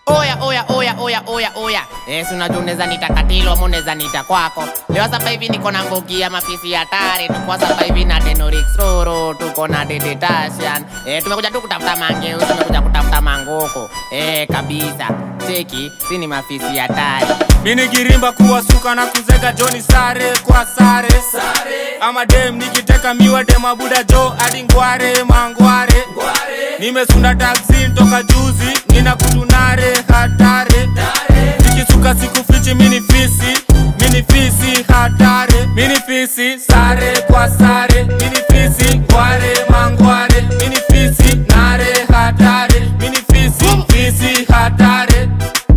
Oya oya oya oya oya oya. Eh, si unajua unaweza nita katilo ama unaweza nita kwako. Leo sasa hivi niko na ngogi ya mafisi hatari. Tuko sasa hivi na Tenorix Roro, tuko na Dede Tashan. Eh, tumekuja tu kutafuta mangeu, tumekuja kutafuta mangoko. Eh, kabisa. Cheki, si ni mafisi hatari. mini girimba kuwasuka na kuzega joni sare kwa sare, sare. ama dem nikiteka miwa dema buda jo hadi ngware mangware nimesunda taksi toka juzi nina kutunare hatare nikisuka siku fichi mini fisi mini fisi hatare mini fisi sare kwa sare mini fisi ngware mangware mini fisi nare hatare mini fisi fisi hatare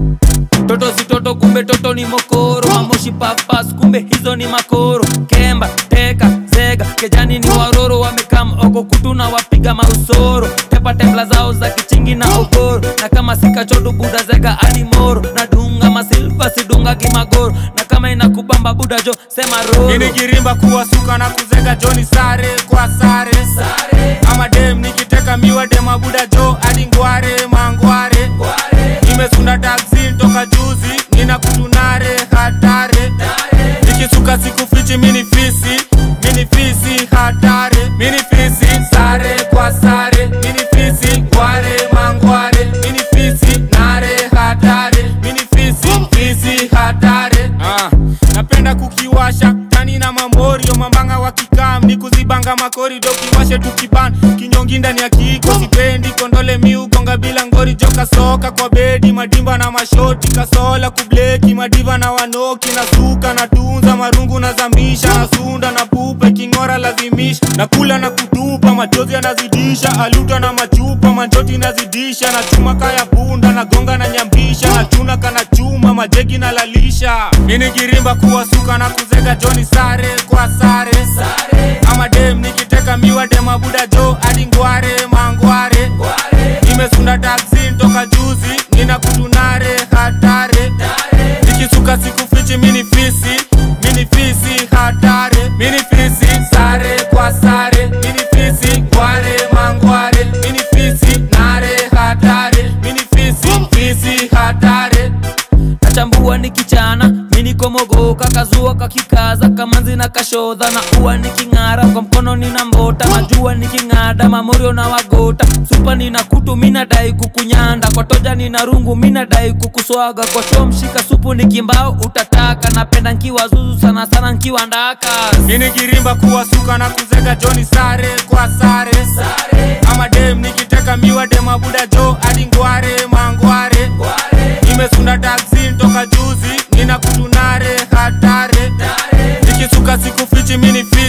toto si toto kumbe toto ni mokoro mamoshi papas kumbe hizo ni makoro kemba teka zega kejani ni waroro wamekam oko kutuna wapiga mausoro tepa tembla zao za kichingi na ogoro na kama sikachodu buda zega hadi moro na dunga masilva sidunga kimagoro na kama inakubamba buda jo sema roro Mini girimba kuwasuka na kuzega joni sare kwa sare, sare. ama dem nikiteka miwa dema buda jo hadi ngware mangware nimesunda taksi toka juzi nina kutunare hatare nikisuka siku fichi mini fisi mini fisi hatare mini fisi sare kwa sare mini fisi ngware mangware mini fisi nare hatare mini fisi fisi hatare ah, napenda kukiwasha tani na mamorio mambanga wa kikam ni kuzibanga makorido kiwashe tukiban kinyongi ndani ya kiko sipendi kondole miugonga bila ngori joka soka kwa bedi madimba na mashoti kasola kubleki madiva na wanoki na suka na tunza marungu na zamisha na sunda na pupe kingora lazimisha na kula na kutupa machozi yanazidisha aluta na machupa manjoti nazidisha na chuma kaya punda na gonga na nyambisha na chuna kana chuma majegi na lalisha mini girimba kuwasuka na kuzega joni sare kwa sare, sare. ama dem nikiteka miwa dema buda jo hadi ngware mangware nimesunda taksi toka juzi nina kutunare hatare nikisuka siku fichi mini fisi mini fisi hatare mini fisi sare kwa sare mini fisi ngware mangware mini fisi nare hatare mini fisi fisi hatare nachambua nikichana minikomogoka kazua kakikaza kamanzi na kashodha na ua niking'ara kwa mkono nina mbota najua niking'ada mamorio na wagota supa nina kutu minadai kukunyanda kwa toja nina rungu minadai kukuswaga kwa shoo mshika supu nikimbao utataka napenda nkiwa zuzu sana sana nkiwa ndaka mini girimba kuwasuka na kuzega joni sare kwa sare, sare. ama dem nikiteka miwa dema buda jo hadi ngware mangware nimesunda taksi toka juzi nina kutunare hatare nikisuka siku fichi mini fi